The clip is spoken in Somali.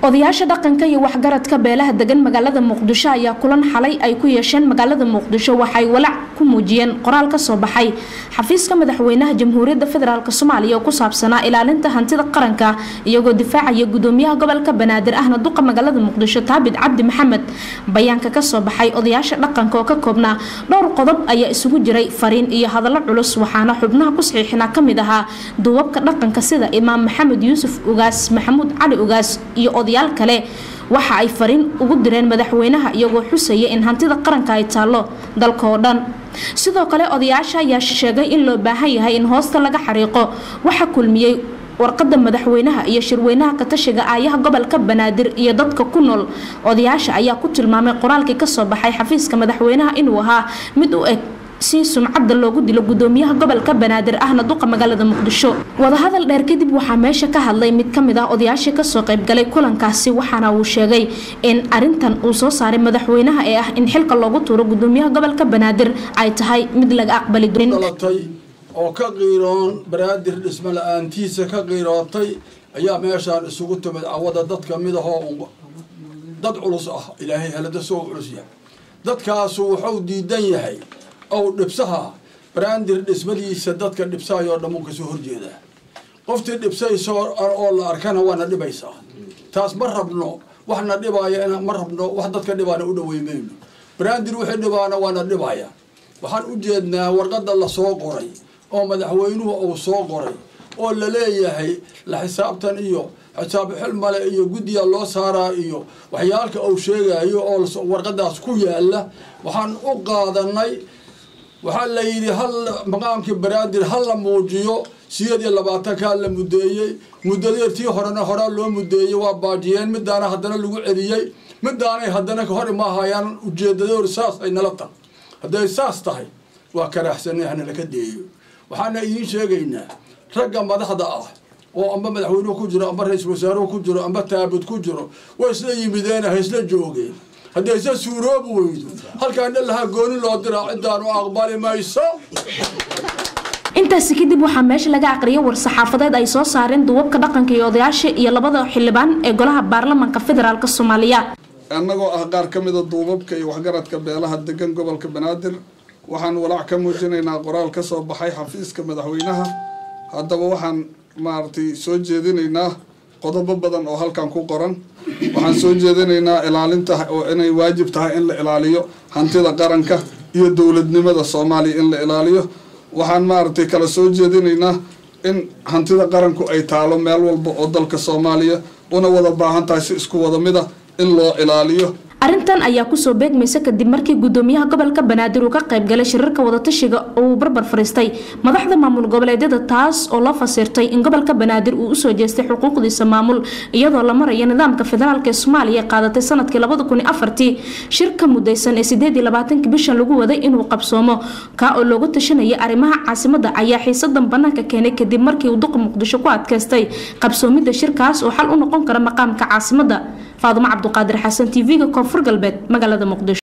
odayaasha dhaqanka iyo waxgaradka beelaha degan magaalada muqdisho ayaa kulan xalay ay ku yeesheen magaalada muqdisho waxay walaac ku muujiyeen qoraal ka soo baxay xafiiska madaxweynaha jamhuuriyadda federaalk soomaaliya oo ku saabsanaa ilaalinta hantida qaranka iyagoo difaacaya gudoomiyaha gobolka banaadir ahna duqa magaalada muqdisho taabid cabdi maxamed bayaanka kasoo baxay odayaasha dhaqanka oo ka koobnaa dhowr qodob ayaa isugu jiray fariin iyo hadallo culus waxaana xubnaha ku saxiixinaa kamid ahaa duubabka dhaqanka sida imaam maxamed yuusuf ugaas maxamuud cali ugaas iyo odayaal kale waxa ay fariin ugu direen madaxweynaha iyagoo xusaya in hantida qaranka ay taallo dalka oo dhan sidoo kale odayaasha ayaa sheegay in loo baahan yahay in hoosta laga xariiqo waxa kulmiyey warqada madaxweynaha iyo shirweynaha katashiga aayaha gobolka banaadir iyo dadka ku nool odayaasha ayaa ku tilmaamay qoraalkii kasoo baxay xafiiska madaxweynaha inuu ahaa mid u eg si sumcadda loogu dilo gudoomiyaha gobolka banaadir ahna duqa magaalada muqdisho wadahadal dheer kadib waxaa meesha ka hadlay mid kamid ah odayaashii kasoo qaybgalay kulankaasi waxaana uu sheegay in arintan uu soo saaray madaxweynaha ee ah in xilka loogu tuuro gudoomiyaha gobolka banaadir ay tahay mid laga aqbali dorin oo ka qiiroon banaadir dhismo la-aantiisa ka qiirootay ayaa meeshaan isugu timid cawada dad kamid ahoo dad culus ah ilaahay helada soo culus yahay dadkaasu wuxuu diidan yahay ow dhibsaha brandir dhismadiisa dadka dhibsahayoo dhammu kasoo horjeedaa qoftii dhibsayso oo la arkana waana dhibaysaa taas ma rabno waxna dhibaaya ma rabno wax dadka dhibaana u dhawey mayno brandir wixii dhibaana waana dhibaya waxaan u jeednaa warqada lasoo qoray oo madaxweynuhu uu soo qoray oo la leeyahay la xisaabtan iyo xisaab xil male iyo guddiga loo saaraa iyo waxyaalka uu sheegayo oo warqadaas ku yaala waxaan u qaadanay waxaa la yidhi hal maqaamkii banaadir ha la muujiyo sideed iyo labaatankaa la mudeeyey muddadeertii horena horaa loo mudeeyey waa baajiyeen midaana haddana lagu celiyey midaanay haddana hor imahayaan ujeedadoor saas ay nala tahay hadday saas tahay waa karaaxsanay hana laka deeyo waxaana idiin sheegaynaa ragga madaxda ah oo amba madaxweynuhu ku jiro amba ra-iisul wasaaruhu ku jiro amba taabud ku jiro way isla yimideen ha isla joogeen haddii isa suuroobi weydo halkaan dhalahaa gooni loo diraa cidaanu aqbali mayso intaasi kadib waxaa meesha laga aqriyay war-saxaafadeed ay soo saareen duubabka dhaqanka iyo odayaasha iyo labada xildhibaan ee golaha baarlamanka federaalk soomaaliya annagoo ah qaar ka mida duubabka iyo waxgaradka beelaha degan gobolka banaadir waxaan walaac ka muujinaynaa qoraal ka soo baxay xafiiska madaxweynaha haddaba waxaan maaragtay soo jeedinaynaa qodobo badan oo halkan ku qoran waxaan soo jeedinaynaa ilaalinta oo inay waajib tahay in la ilaaliyo hantida qaranka iyo dowladnimada soomaaliya in la ilaaliyo waxaan maaragtay kala soo jeedinaynaa in hantida qaranku ay taalo meel walba oo dalka soomaaliya una wada baahan tahay si isku wada mid ah in loo ilaaliyo arrintan ayaa kusoo beegmaysa kadib markii gudoomiyaha gobolka banaadir uu ka qaybgalay shirarka wadatashiga oo uu barbar fariistay madaxda maamul goboleedyada taas oo loo fasirtay in gobolka banaadir uu usoo jeestay xuquuqdiisa maamul iyadoo la marayo nidaamka federaalk ee soomaaliya qaadatay sanadkii labada kun iyo afartii shirka mudaysan ee sideed iyo labaatanki bishan lagu waday inuu qabsoomo kaa oo looga tashanayay arrimaha caasimada ayaa xiisadan banaanka keenay kadib markii uu duqa muqdisho ku adkaystay qabsoomida shirkaas oo xal u noqon kara maqaamka caasimada faadumo cabduqaadir xasan tv-ga koonfur galbeed magaalada muqdisho